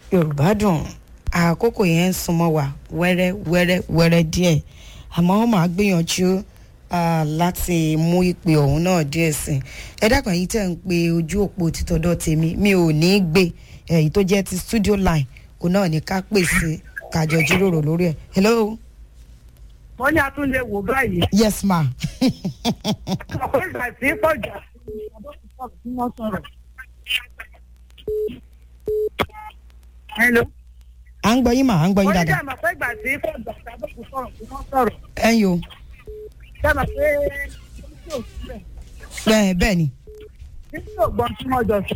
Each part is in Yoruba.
yorùbá dùn àkókò yẹn ń súnmọ́ wa wẹ́rẹ́ wẹ́rẹ́ wẹ́rẹ́ díẹ̀ àmọ́ wọ́n máa gbìyànjú ah, láti mú ìpè ọ̀hún náà díẹ̀ sí i ẹ dákun yìí tẹ̀ ń pe ojú òpó títọ́dọ̀ tèmi mi ò ní í gbé èyí tó jẹ́ ti studio line òun náà ní ká pèsè kájọ jíròrò lórí ẹ̀ hello wọ́n ní a tún lè wò báyìí. yes ma ọ̀pọ̀ ìgbà tí pọ̀ jù tí wọ́n sọ̀rọ̀. hello. à ń gbọ́ yín mà à ń gbọ́ yín wọ́n ní dáadáa dàmọ̀ pé ìgbà tí pọ̀ jù tí abẹ́kù sọ̀rọ̀ tí wọ́n sọ̀rọ̀. ẹ̀yin o dàmọ̀ pé títí ò sílẹ̀ bẹ́ẹ̀ bẹ́ẹ̀ ni títí ò gbọ́n tí wọ́n jọ sọ.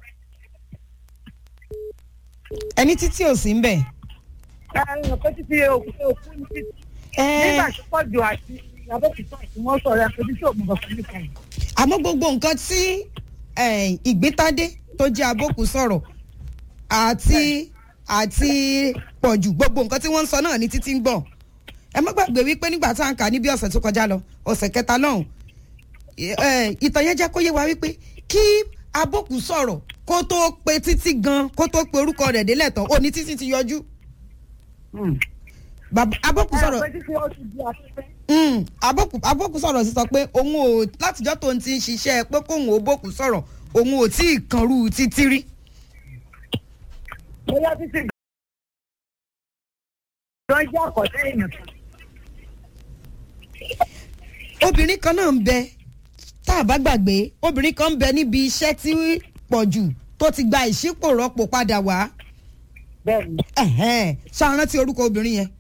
ẹni títí ò sí ń bẹ̀ ẹ̀rọ pé títí òkú òkú ní títí. ẹ́ẹ́ nígbà tí pọ̀ jù àti abẹ́kù sọ̀rọ̀ tí wọ́n sọ̀rọ̀ ẹ̀ pé títí ò gbọ́n fún mi kan. àmọ́ gbogbo nǹkan tí eh, ìgbétádé tó jẹ́ abókù sọ̀rọ̀ àti àti pọ̀jù gbogbo nǹkan tí wọ́n ń sọ náà ní títí ń gbọ́ ẹ má gbàgbé wípé nígbà tá à ń kà ní bí ọ̀sẹ̀ tó kọjá lọ ọ̀sẹ̀ kẹta lọ́hùn eh, ìtàn yẹn jẹ́ kó yé wa wípé kí abókù sọ̀rọ̀ kó tó pe títí gan kó tó pe orúkọ rẹ̀ délẹ̀ tán ó ní títí ti yọjú Bàbá- abókù ẹ̀rọ sọ̀rọ̀ pé títí ó ti di afẹ́fẹ́. Mm, abókù abókù sọ̀rọ̀ sí sọ pé òun ò látijọ́ tó ń ti ń ṣiṣẹ́ pé kóun ò bókù sọ̀rọ̀ òun ò tí ì kanrú títí rí. bóyá títí gan jẹ́ àkọ́tẹ́ èèyàn kan. obìnrin kan náà ń bẹ tá a bá gbàgbé obìnrin kan ń bẹ níbi iṣẹ́ tí pọ̀jù tó ti gba ìṣípò rọ́pò padà wá bẹ́ẹ̀ ni. Ẹ̀hẹ́n, ṣàrántí orúkọ obìnrin yẹn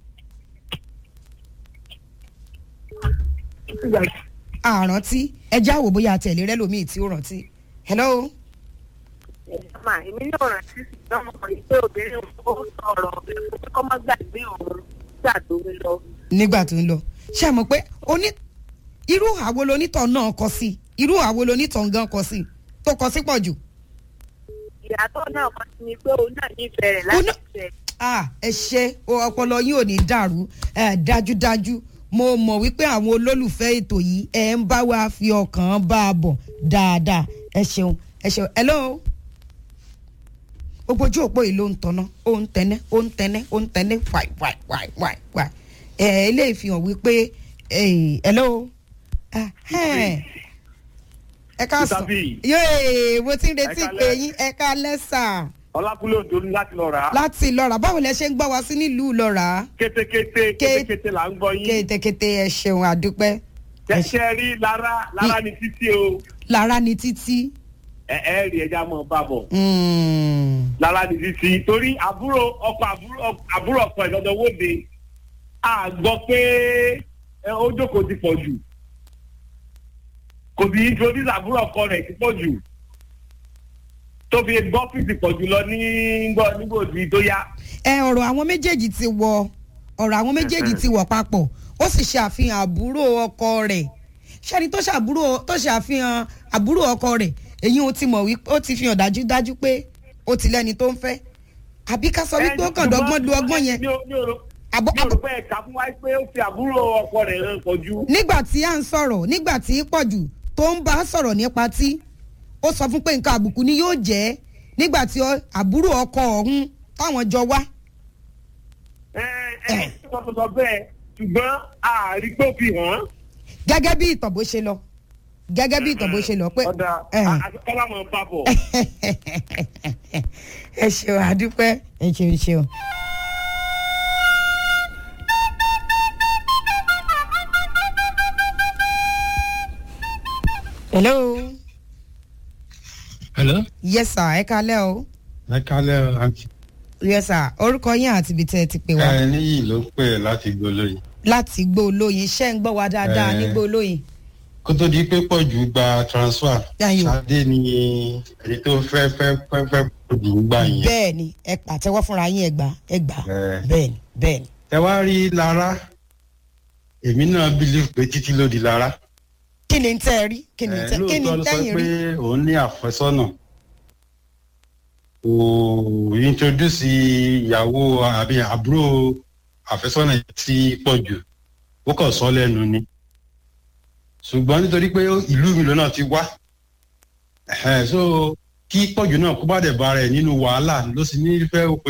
àrántí ẹjẹ́ àwò bóyá àtẹ̀lé rẹ lómi tí ó rántí. hello mà èmi náà rántí ṣùgbọ́n mo mọ̀ pé obìnrin ò sọ̀rọ̀ ọ̀bẹ̀rẹ̀ fún pé kọ́ má gbàgbé òun gbà tó ń lọ. nígbà tó ń lọ ṣe mọ̀ pé oní irú àwo lonítọ̀ náà kọ sí irú àwo lonítọ̀ gan kọ sí tó kọ sí pọ̀ jù. ìyàtọ̀ náà kan ti ní pé òun náà nífẹ̀ẹ́ rẹ̀ Òun láti náà- fẹ́. Ah, ẹ ṣe o, ọpọlọ yín ò ní dàrú ẹ dájúdájú mo mọ̀ wípé àwọn olólùfẹ́ ètò yìí ẹ ń bá wa fi ọkàn bá a bọ̀ dáadáa ẹ ṣeun ẹ ṣeun hello gbogbo ojú òpó yìí ló ń tanná ó ń tẹnẹ́ ó ń tẹnẹ́ ó ń tẹnẹ́ wáì wáì wáì wáì wáì ẹ eléyìí fi hàn wípé eh, hello Ah, ẹ ẹ ká sọ Mr. B. yéé mo ti ń retí Ẹ pé káalẹ́. yín ẹ ká lẹ́sà ọlákúlẹ̀ òjò ní láti lọ rà á láti lọ́ra báwo lẹ ṣe ń gbọ́ wá sí nílùú lọ́ra kétékété Ké- kétékété là ń gbọ́ yín kétékété ẹ ṣeun àdúpẹ́ ẹ ṣe- ṣẹṣẹ rí lára lára ní títí o lára ni títí ẹ ẹ rí ẹja mọ bá bọ Mm. lára ní títí torí àbúrò ọkọ àbúrò àbúrò ọkọ ìdọdọ wóde a gbọ́ pé ẹ, ó jókòó ti pọ̀ jù kò sí introduce àbúrò ọkọ rẹ̀ ti pọ̀ jù tó fi gbọ́ fìsì pọ̀ jù lọ ní gbọ́ nígbòdì tó yá. ẹ ọ̀rọ̀ àwọn méjèèjì ti wọ ọ̀rọ̀ àwọn méjèèjì ti wọ̀ papọ̀ ó sì ṣe àfihàn àbúrò ọkọ rẹ̀ ṣẹ́ni tó ṣàbúrò tó ṣe àfihàn àbúrò ọkọ rẹ̀ èyí ó ti mọ̀ wípé ó ti fi hàn dájúdájú pé ó ti lẹ́ni tó ń fẹ́ àbí ká sọ wípé ó kàn dọ́gbọ́n lu ọgbọ́n yẹn mi ò mi ò rò àbọ̀ mi ò rò pé ẹ̀ka fún wa pé ó fi àbúrò ọkọ rẹ̀ hàn pọ̀ jù. nígbà tí à ń sọ̀rọ̀ nígbà tí pọ̀jù tó ń bá a sọ̀rọ̀ nípa tí ó sọ fún pé nǹkan àbùkù ni yóò jẹ́ nígbà tí ọ- àbúrò ọkọ ọ̀hún táwọn jọ wá. ẹ ẹ sọ sọ sọ bẹ́ẹ̀ ṣùgbọ́n àárí pé ó fi hàn án. gẹ́gẹ́ bí ìtàn bó ṣe lọ gẹ́gẹ́ bí ìtàn bó ṣe lọ pé ọ̀dà ẹ̀. àtikọ́lá mọ̀ bá bọ̀. ẹ ṣeun àdúpẹ́ ẹ ṣeun ṣeun. hello hello. yes sir ẹ kalẹ́ o ẹ kálẹ̀ àǹtí. yes sir orúkọ yín àti ibi tẹ́ ẹ ti pè wá ẹ níyì ló pè láti gbólóyè. láti gbó olóyin ṣẹ́ ń gbọ́ wa dáadáa Eh. ní gbó olóyin. kó tó di pé pọ̀jù gba transfer. Ayò. ṣadé ni èyí tó fẹ́ fẹ́ fẹ́ fẹ́ pọ̀jù ń gbà yẹn. bẹ́ẹ̀ ni ẹ pàtẹ́wọ́ fúnra yín ẹ gbà ẹ gbà Eh. bẹ́ẹ̀ ni bẹ́ẹ̀ ni. ẹ wá rí lára èmi náà believe pé títí ló di lára. kí ni tẹ́ ẹ rí kí ni Eh, tẹ́ kí ni lóòótọ́ ló sọ tẹ́yìn pé rí. òun ní àfẹ́sọ́nà. kò introduce ìyàwó àbí àbúrò àfẹ́sọ́nà tí pọ̀jù ó kàn sọ lẹ́nu ni. ṣùgbọ́n nítorí pé ìlú mi lọ́nà ti wá ẹ̀hẹ́n, so kí pọ̀jù náà kó bá dẹ̀ bá rẹ̀ nínú wàhálà ló sì ní fẹ́ pé